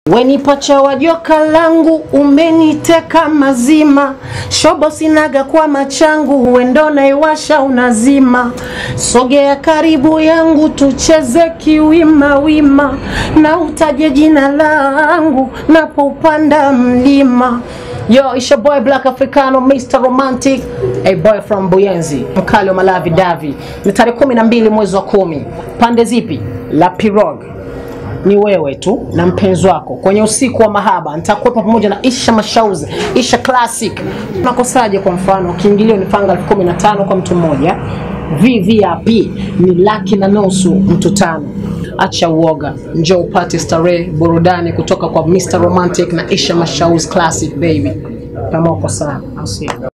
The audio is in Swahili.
Wenipacha wa joka langu umeniteka mazima, shobo sinaga kwa machangu, wendo naiwasha unazima. Sogea karibu yangu tucheze kiwima wima, na utaje jina langu napoupanda mlima. Yo, it's your boy Black Africano, Mr. Romantic, a boy from Buyenzi, mkali wa Malavi Davi. Ni tarehe kumi na mbili mwezi wa kumi. Pande zipi? La Pirog ni wewe tu na mpenzi wako kwenye usiku wa mahaba. Nitakuwepo pamoja na Isha Mashauzi, Isha Classic. Unakosaje? Kwa mfano, kiingilio ni panga elfu kumi na tano kwa mtu mmoja, VVIP ni laki na nusu mtu tano. Acha uoga, njoo upate starehe, burudani kutoka kwa Mr. Romantic na Isha Mashauzi Classic baby. Kama uko sana, I'll see you.